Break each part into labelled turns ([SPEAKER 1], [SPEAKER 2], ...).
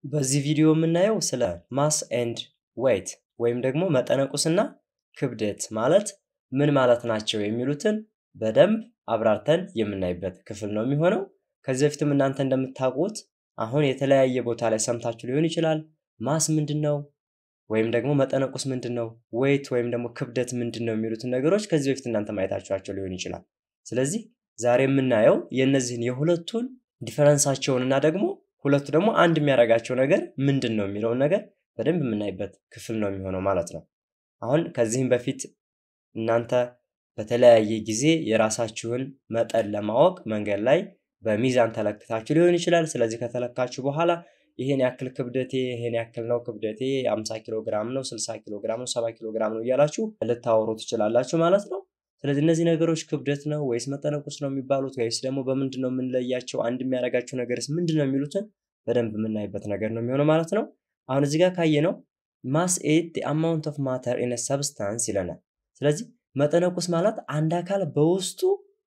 [SPEAKER 1] በዚህ ቪዲዮ የምናየው ስለ ማስ ኤንድ ዌይት ወይም ደግሞ መጠነቁስና ክብደት ማለት ምን ማለት ናቸው የሚሉትን በደንብ አብራርተን የምናይበት ክፍል ነው የሚሆነው። ከዚህ በፊትም እናንተ እንደምታውቁት አሁን የተለያየ ቦታ ላይ ሰምታችሁ ሊሆን ይችላል። ማስ ምንድን ነው ወይም ደግሞ መጠነቁስ ምንድን ነው፣ ዌይት ወይም ደግሞ ክብደት ምንድን ነው የሚሉትን ነገሮች ከዚህ በፊት እናንተ ማየታችኋቸው ሊሆን ይችላል። ስለዚህ ዛሬ የምናየው የእነዚህን የሁለቱን ዲፈረንሳቸውን እና ደግሞ ሁለቱ ደግሞ አንድ የሚያደርጋቸው ነገር ምንድን ነው የሚለውን ነገር በደንብ የምናይበት ክፍል ነው የሚሆነው ማለት ነው። አሁን ከዚህም በፊት እናንተ በተለያየ ጊዜ የራሳችሁን መጠን ለማወቅ መንገድ ላይ በሚዛን ተለክታችሁ ሊሆን ይችላል። ስለዚህ ከተለካችሁ በኋላ ይሄን ያክል ክብደቴ ይሄን ያክል ነው ክብደቴ 50 ኪሎ ግራም ነው 60 ኪሎ ግራም ነው 70 ኪሎ ግራም ነው እያላችሁ ልታወሩ ትችላላችሁ ማለት ነው። ስለዚህ እነዚህ ነገሮች ክብደት ነው ወይስ መጠነቁስ ነው የሚባሉት ወይስ ደግሞ በምንድን ነው የምንለያቸው? አንድ የሚያደርጋቸው ነገርስ ምንድን ነው የሚሉትን በደንብ የምናይበት ነገር ነው የሚሆነው ማለት ነው። አሁን እዚህ ጋር ካየ ነው ማስ ኢዝ ዘ አማውንት ኦፍ ማተር ኢን ሰብስታንስ ይለናል። ስለዚህ መጠነቁስ ማለት አንድ አካል በውስጡ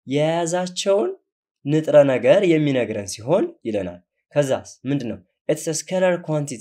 [SPEAKER 1] የያዛቸውን ንጥረ ነገር የሚነግረን ሲሆን ይለናል። ከዛስ ምንድን ነው ኢትስ ስኬለር ኳንቲቲ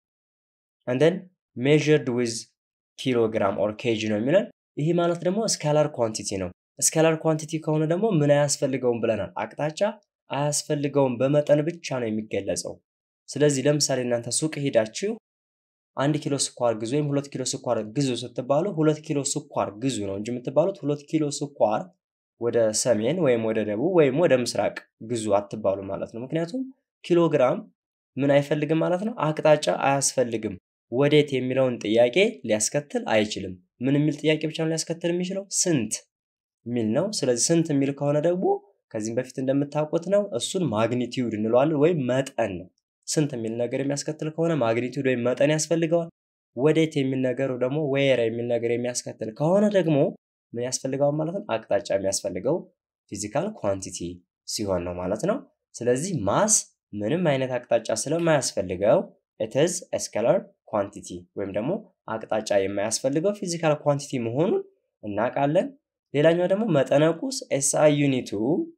[SPEAKER 1] አንደን ሜዥርድ ዊዝ ኪሎግራም ኦር ኬጂ ነው የሚለን። ይህ ማለት ደግሞ ስካላር ኳንቲቲ ነው። ስካላር ኳንቲቲ ከሆነ ደግሞ ምን አያስፈልገውም ብለናል? አቅጣጫ አያስፈልገውም፣ በመጠን ብቻ ነው የሚገለጸው። ስለዚህ ለምሳሌ እናንተ ሱቅ ሄዳችሁ አንድ ኪሎ ስኳር ግዙ ወይም ሁለት ኪሎ ስኳር ግዙ ስትባሉ ሁለት ኪሎ ስኳር ግዙ ነው እንጂ የምትባሉት ሁለት ኪሎ ስኳር ወደ ሰሜን ወይም ወደ ደቡብ ወይም ወደ ምስራቅ ግዙ አትባሉ ማለት ነው። ምክንያቱም ኪሎግራም ምን አይፈልግም ማለት ነው፣ አቅጣጫ አያስፈልግም። ወዴት የሚለውን ጥያቄ ሊያስከትል አይችልም። ምን የሚል ጥያቄ ብቻ ነው ሊያስከትል የሚችለው? ስንት የሚል ነው። ስለዚህ ስንት የሚል ከሆነ ደግሞ ከዚህም በፊት እንደምታውቁት ነው እሱን ማግኒቲዩድ እንለዋለን ወይም መጠን ነው። ስንት የሚል ነገር የሚያስከትል ከሆነ ማግኒቲዩድ ወይም መጠን ያስፈልገዋል። ወዴት የሚል ነገሩ ደግሞ ዌር የሚል ነገር የሚያስከትል ከሆነ ደግሞ ምን ያስፈልገዋል ማለት ነው? አቅጣጫ የሚያስፈልገው ፊዚካል ኳንቲቲ ሲሆን ነው ማለት ነው። ስለዚህ ማስ ምንም አይነት አቅጣጫ ስለማያስፈልገው ኢትዝ ስኬለር ኳንቲቲ ወይም ደግሞ አቅጣጫ የማያስፈልገው ፊዚካል ኳንቲቲ መሆኑን እናውቃለን። ሌላኛው ደግሞ መጠነቁስ ኤስአይ ዩኒቱ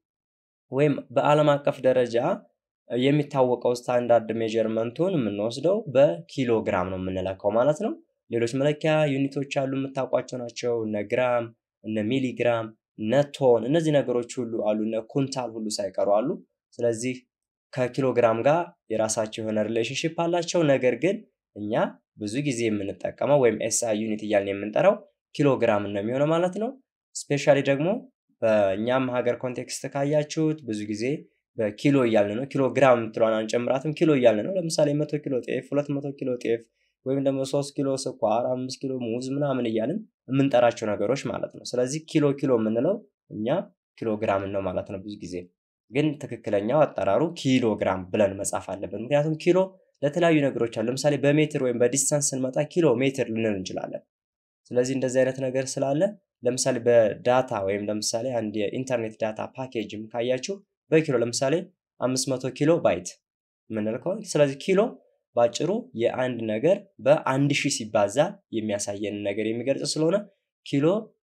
[SPEAKER 1] ወይም በዓለም አቀፍ ደረጃ የሚታወቀው ስታንዳርድ ሜጀርመንቱን የምንወስደው በኪሎ ግራም ነው የምንለካው ማለት ነው። ሌሎች መለኪያ ዩኒቶች አሉ የምታውቋቸው ናቸው። እነ ግራም፣ እነ ሚሊግራም፣ እነ ቶን እነዚህ ነገሮች ሁሉ አሉ። እነ ኩንታል ሁሉ ሳይቀሩ አሉ። ስለዚህ ከኪሎ ግራም ጋር የራሳቸው የሆነ ሪሌሽንሽፕ አላቸው። ነገር ግን እኛ ብዙ ጊዜ የምንጠቀመው ወይም ኤስአይ ዩኒት እያልን የምንጠራው ኪሎ ግራም ነው የሚሆነው ማለት ነው። ስፔሻሊ ደግሞ በእኛም ሀገር ኮንቴክስት ካያችሁት ብዙ ጊዜ በኪሎ እያልን ነው። ኪሎ ግራም የምትለዋን አንጨምራትም፣ ኪሎ እያልን ነው። ለምሳሌ መቶ ኪሎ ጤፍ፣ ሁለት መቶ ኪሎ ጤፍ ወይም ደግሞ ሶስት ኪሎ ስኳር፣ አምስት ኪሎ ሙዝ ምናምን እያልን የምንጠራቸው ነገሮች ማለት ነው። ስለዚህ ኪሎ ኪሎ የምንለው እኛ ኪሎ ግራምን ነው ማለት ነው። ብዙ ጊዜ ግን ትክክለኛው አጠራሩ ኪሎ ግራም ብለን መጻፍ አለብን። ምክንያቱም ኪሎ ለተለያዩ ነገሮች አሉ። ለምሳሌ በሜትር ወይም በዲስታንስ ስንመጣ ኪሎ ሜትር ልንል እንችላለን። ስለዚህ እንደዚህ አይነት ነገር ስላለ ለምሳሌ በዳታ ወይም ለምሳሌ አንድ የኢንተርኔት ዳታ ፓኬጅም ካያችሁ በኪሎ ለምሳሌ 500 ኪሎ ባይት የምንል ከሆነ ስለዚህ ኪሎ ባጭሩ የአንድ ነገር በአንድ ሺህ ሲባዛ የሚያሳየን ነገር የሚገልጽ ስለሆነ ኪሎ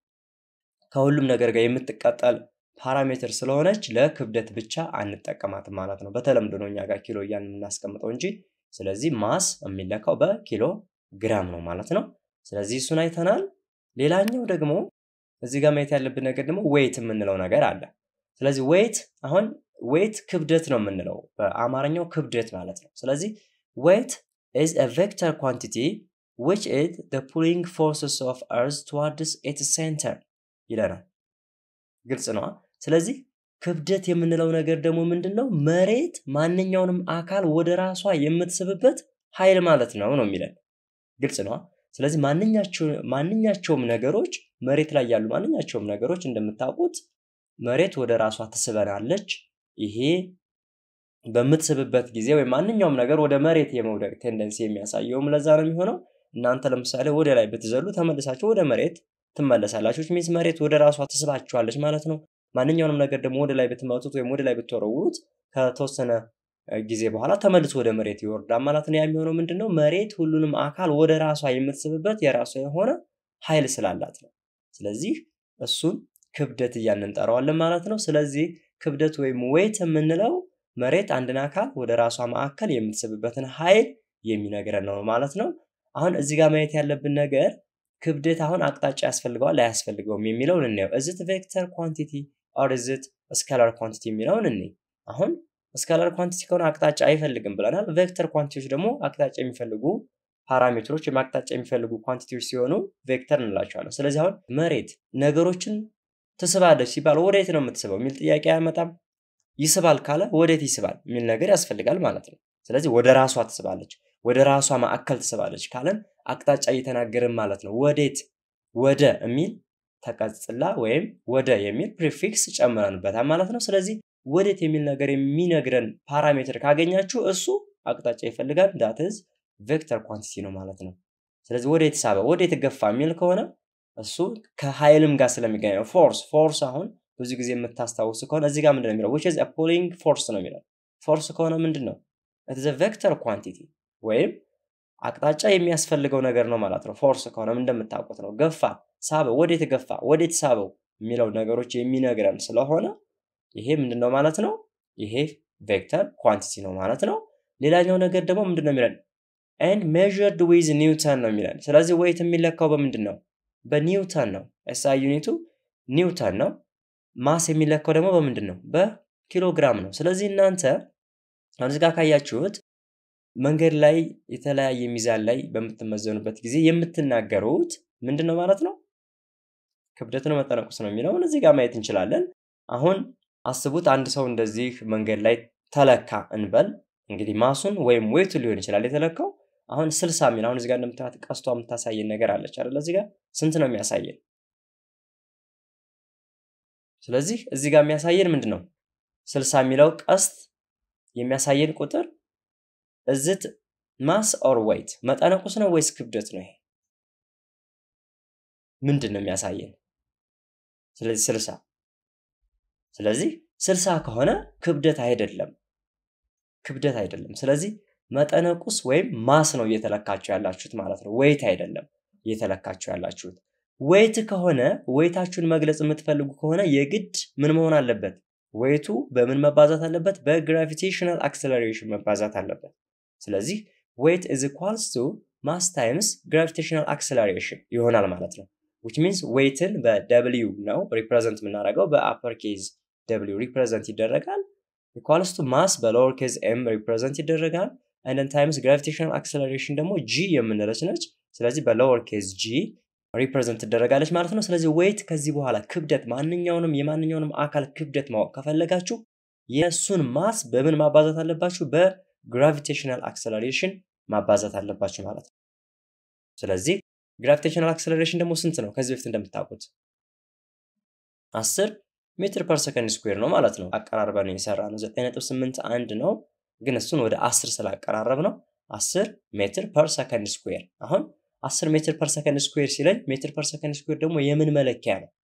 [SPEAKER 1] ከሁሉም ነገር ጋር የምትቀጠል ፓራሜትር ስለሆነች ለክብደት ብቻ አንጠቀማትም ማለት ነው። በተለምዶ ነው እኛ ጋር ኪሎ እያልን የምናስቀምጠው እንጂ ስለዚህ ማስ የሚለካው በኪሎ ግራም ነው ማለት ነው። ስለዚህ እሱን አይተናል። ሌላኛው ደግሞ እዚህ ጋር ማየት ያለብን ነገር ደግሞ ዌይት የምንለው ነገር አለ። ስለዚህ ዌይት አሁን ዌይት ክብደት ነው የምንለው በአማርኛው ክብደት ማለት ነው። ስለዚህ ዌይት ኢዝ አ ቬክተር ኳንቲቲ ዊች ኢዝ ዘ ፑሊንግ ፎርስስ ኦፍ እርዝ ቱዋርድስ ኢትስ ሴንተር ይለናል። ግልጽ ነዋ። ስለዚህ ክብደት የምንለው ነገር ደግሞ ምንድን ነው? መሬት ማንኛውንም አካል ወደ ራሷ የምትስብበት ኃይል ማለት ነው ነው የሚለን። ግልጽ ነዋ። ስለዚህ ማንኛቸውም ነገሮች መሬት ላይ ያሉ ማንኛቸውም ነገሮች እንደምታውቁት መሬት ወደ ራሷ ትስበናለች። ይሄ በምትስብበት ጊዜ ወይም ማንኛውም ነገር ወደ መሬት የመውደቅ ቴንደንሲ የሚያሳየውም ለዛ ነው የሚሆነው። እናንተ ለምሳሌ ወደ ላይ ብትዘሉ ተመልሳችሁ ወደ መሬት ትመለሳላችሁ። ሚንስ መሬት ወደ ራሷ ትስባችኋለች ማለት ነው። ማንኛውንም ነገር ደግሞ ወደ ላይ ብትመቱት ወይም ወደ ላይ ብትወረውሩት ከተወሰነ ጊዜ በኋላ ተመልሶ ወደ መሬት ይወርዳል ማለት ነው። ያ የሚሆነው ምንድን ነው? መሬት ሁሉንም አካል ወደ ራሷ የምትስብበት የራሷ የሆነ ኃይል ስላላት ነው። ስለዚህ እሱን ክብደት እያልን እንጠራዋለን ማለት ነው። ስለዚህ ክብደት ወይም ዌይት የምንለው መሬት አንድን አካል ወደ ራሷ ማዕከል የምትስብበትን ኃይል የሚነግረን ነው ማለት ነው። አሁን እዚህ ጋር ማየት ያለብን ነገር ክብደት አሁን አቅጣጫ ያስፈልገዋል አያስፈልገውም የሚለውን እንየው። እዝት ቬክተር ኳንቲቲ ኦር እዝት ስካላር ኳንቲቲ የሚለውን እንይ። አሁን ስካላር ኳንቲቲ ከሆነ አቅጣጫ አይፈልግም ብለናል። ቬክተር ኳንቲቲዎች ደግሞ አቅጣጫ የሚፈልጉ ፓራሜትሮች ወይም አቅጣጫ የሚፈልጉ ኳንቲቲዎች ሲሆኑ ቬክተር እንላቸዋለን። ስለዚህ አሁን መሬት ነገሮችን ትስባለች ሲባል ወዴት ነው የምትስበው የሚል ጥያቄ አያመጣም። ይስባል ካለ ወዴት ይስባል የሚል ነገር ያስፈልጋል ማለት ነው። ስለዚህ ወደ ራሷ ትስባለች፣ ወደ ራሷ ማዕከል ትስባለች ካለን አቅጣጫ እየተናገርን ማለት ነው። ወዴት ወደ የሚል ተቀጽላ ወይም ወደ የሚል ፕሪፊክስ ጨምረንበታል ማለት ነው። ስለዚህ ወዴት የሚል ነገር የሚነግረን ፓራሜትር ካገኛችሁ እሱ አቅጣጫ ይፈልጋል። ዳትዝ ቬክተር ኳንቲቲ ነው ማለት ነው። ስለዚህ ወዴት ሳበ፣ ወዴት ገፋ የሚል ከሆነ እሱ ከኃይልም ጋር ስለሚገናኝ ነው። ፎርስ ፎርስ አሁን ብዙ ጊዜ የምታስታውሱ ከሆነ እዚህ ጋር ምንድን ነው የሚለው which is a pulling force ነው የሚለው። ፎርስ ከሆነ ምንድን ነው it is a vector quantity ወይም አቅጣጫ የሚያስፈልገው ነገር ነው ማለት ነው። ፎርስ ከሆነም እንደምታውቁት ነው። ገፋ፣ ሳበ፣ ወዴት ገፋ፣ ወዴት ሳበው የሚለው ነገሮች የሚነግረን ስለሆነ ይሄ ምንድን ነው ማለት ነው። ይሄ ቬክተር ኳንቲቲ ነው ማለት ነው። ሌላኛው ነገር ደግሞ ምንድን ነው የሚለን and measured with ኒውተን ነው የሚለን። ስለዚህ ዌይት የሚለካው በምንድን ነው? በኒውተን ነው። ኤስአይ ዩኒቱ ኒውተን ነው። ማስ የሚለካው ደግሞ በምንድን ነው? በኪሎግራም ነው። ስለዚህ እናንተ አሁን እዚህ ጋር ካያችሁት መንገድ ላይ የተለያየ ሚዛን ላይ በምትመዘኑበት ጊዜ የምትናገሩት ምንድን ነው ማለት ነው? ክብደት ነው መጠነቁስ ነው የሚለውን እዚህ ጋር ማየት እንችላለን። አሁን አስቡት አንድ ሰው እንደዚህ መንገድ ላይ ተለካ እንበል። እንግዲህ ማሱን ወይም ዌቱ ሊሆን ይችላል የተለካው። አሁን ስልሳ የሚል አሁን እዚህ ጋር እንደምታዩት ቀስቷ የምታሳየን ነገር አለች አይደለ? እዚህ ጋር ስንት ነው የሚያሳየን? ስለዚህ እዚህ ጋር የሚያሳየን ምንድን ነው? ስልሳ የሚለው ቀስት የሚያሳየን ቁጥር እዝት ማስ ኦር ዌይት መጠነ ቁስ ነው ወይስ ክብደት ነው? ይሄ ምንድን ነው የሚያሳየን? ስለዚህ ስልሳ ስለዚህ ስልሳ ከሆነ ክብደት አይደለም፣ ክብደት አይደለም። ስለዚህ መጠነ ቁስ ወይም ማስ ነው እየተለካችሁ ያላችሁት ማለት ነው። ዌይት አይደለም እየተለካችሁ ያላችሁት። ዌይት ከሆነ ዌይታችሁን መግለጽ የምትፈልጉ ከሆነ የግድ ምን መሆን አለበት? ዌይቱ በምን መባዛት አለበት? በግራቪቴሽናል አክሰለሬሽን መባዛት አለበት። ስለዚህ ዌይት ኢዝ ኢኳልስ ቱ ማስ ታይምስ ግራቪቴሽናል አክሰለሬሽን ይሆናል ማለት ነው። ዊች ሚንስ ዌይትን በደብሊው ነው ሪፕሬዘንት የምናደርገው በአፐር ኬዝ ደብሊው ሪፕሬዘንት ይደረጋል። ኢኳልስ ቱ ማስ በሎወር ኬዝ ኤም ሪፕሬዘንት ይደረጋል። አንደን ታይምስ ግራቪቴሽናል አክሰለሬሽን ደግሞ ጂ የምንለች ነች። ስለዚህ በሎወር ኬዝ ጂ ሪፕሬዘንት ትደረጋለች ማለት ነው። ስለዚህ ዌይት ከዚህ በኋላ ክብደት ማንኛውንም የማንኛውንም አካል ክብደት ማወቅ ከፈለጋችሁ የእሱን ማስ በምን ማባዛት አለባችሁ? በግራቪቴሽናል አክሰለሬሽን ማባዛት አለባችሁ ማለት ነው። ስለዚህ ግራቪቴሽናል አክሰለሬሽን ደግሞ ስንት ነው? ከዚህ በፊት እንደምታውቁት አስር ሜትር ፐር ሰከንድ ስኩዌር ነው ማለት ነው። አቀራርበን የሰራ ነው 9.81 ነው፣ ግን እሱን ወደ 10 ስላቀራረብ ነው 10 ሜትር ፐር ሰከንድ ስኩዌር። አሁን 10 ሜትር ፐር ሰከንድ ስኩዌር ሲለኝ ሜትር ፐር ሰከንድ ስኩዌር ደግሞ የምን መለኪያ ነው?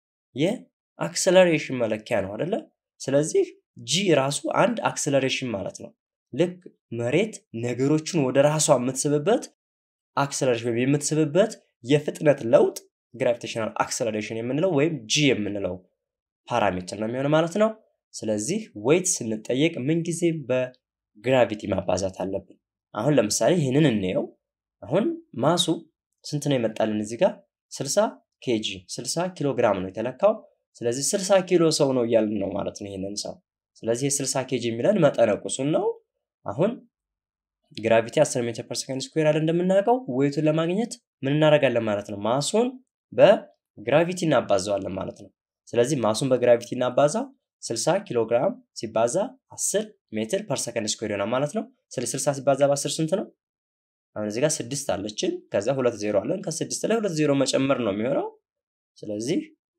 [SPEAKER 1] የአክሰለሬሽን መለኪያ ነው አይደለ? ስለዚህ ጂ ራሱ አንድ አክሰለሬሽን ማለት ነው። ልክ መሬት ነገሮችን ወደ ራሷ የምትስብበት አክሰለሬሽን ወይም የምትስብበት የፍጥነት ለውጥ ግራቪቴሽናል አክሰለሬሽን የምንለው ወይም ጂ የምንለው ፓራሜትር ነው የሚሆነው ማለት ነው። ስለዚህ ዌይት ስንጠየቅ ምንጊዜም በግራቪቲ ማባዛት አለብን። አሁን ለምሳሌ ይህንን እንየው። አሁን ማሱ ስንት ነው የመጣልን እዚህ ጋር 60 ኬጂ 60 ኪሎ ግራም ነው የተለካው። ስለዚህ 60 ኪሎ ሰው ነው እያልን ነው ማለት ነው ይህንን ሰው። ስለዚህ የ60 ኬጂ የሚለን መጠነ ቁሱን ነው። አሁን ግራቪቲ 10 ሜትር ፐር ሰከንድ ስኩዌር አለ እንደምናውቀው። ዌይቱን ለማግኘት ምን እናደርጋለን ማለት ነው? ማሱን በግራቪቲ እናባዘዋለን ማለት ነው። ስለዚህ ማሱን በግራቪቲ እናባዛው 60 ኪሎ ግራም ሲባዛ 10 ሜትር ፐር ሰከንድ ስኩዌር ይሆናል ማለት ነው። ስለ 60 ሲባዛ በ10 ስንት ነው? አሁን እዚህ ጋር ስድስት አለችን፣ ከዛ ሁለት ዜሮ አለን። ከስድስት ላይ ሁለት ዜሮ መጨመር ነው የሚሆነው። ስለዚህ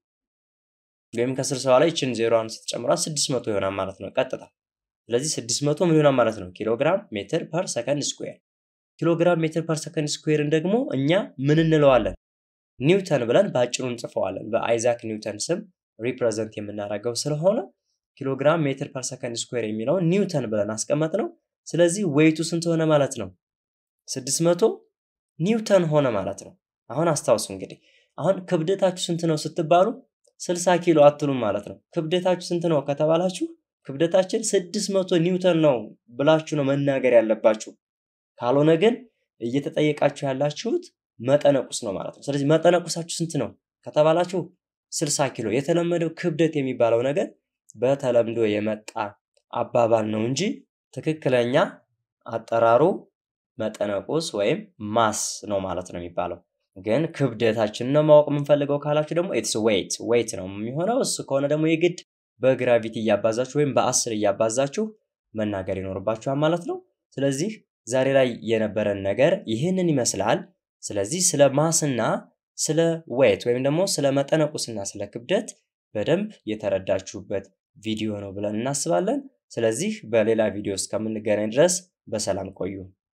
[SPEAKER 1] ወይም ከስልሳ ላይ ይችን ዜሮዋን ስትጨምሯት ስድስት መቶ ይሆናል ማለት ነው ቀጥታ። ስለዚህ ስድስት መቶ ምን ይሆናል ማለት ነው? ኪሎግራም ሜትር ፐር ሰከንድ ስኩዌር። ኪሎግራም ሜትር ፐር ሰከንድ ስኩዌርን ደግሞ እኛ ምን እንለዋለን? ኒውተን ብለን በአጭሩ እንጽፈዋለን። በአይዛክ ኒውተን ስም ሪፕሬዘንት የምናደርገው ስለሆነ ኪሎግራም ሜትር ፐር ሰከንድ ስኩዌር የሚለውን ኒውተን ብለን አስቀመጥ ነው። ስለዚህ ዌይቱ ስንት ሆነ ማለት ነው? 600 ኒውተን ሆነ ማለት ነው። አሁን አስታውሱ እንግዲህ አሁን ክብደታችሁ ስንት ነው ስትባሉ 60 ኪሎ አትሉም ማለት ነው። ክብደታችሁ ስንት ነው ከተባላችሁ ክብደታችን 600 ኒውተን ነው ብላችሁ ነው መናገር ያለባችሁ። ካልሆነ ግን እየተጠየቃችሁ ያላችሁት መጠነ ቁስ ነው ማለት ነው። ስለዚህ መጠነ ቁሳችሁ ስንት ነው ከተባላችሁ 60 ኪሎ። የተለመደው ክብደት የሚባለው ነገር በተለምዶ የመጣ አባባል ነው እንጂ ትክክለኛ አጠራሩ መጠነ ቁስ ወይም ማስ ነው ማለት ነው የሚባለው። ግን ክብደታችንን ነው ማወቅ የምንፈልገው ካላችሁ ደግሞ ኢትስ ዌይት ዌይት ነው የሚሆነው። እሱ ከሆነ ደግሞ የግድ በግራቪቲ እያባዛችሁ ወይም በአስር እያባዛችሁ መናገር ይኖርባችኋል ማለት ነው። ስለዚህ ዛሬ ላይ የነበረን ነገር ይህንን ይመስላል። ስለዚህ ስለ ማስና ስለ ዌይት ወይም ደግሞ ስለ መጠነ ቁስና ስለ ክብደት በደንብ የተረዳችሁበት ቪዲዮ ነው ብለን እናስባለን። ስለዚህ በሌላ ቪዲዮ እስከምንገናኝ ድረስ በሰላም ቆዩ።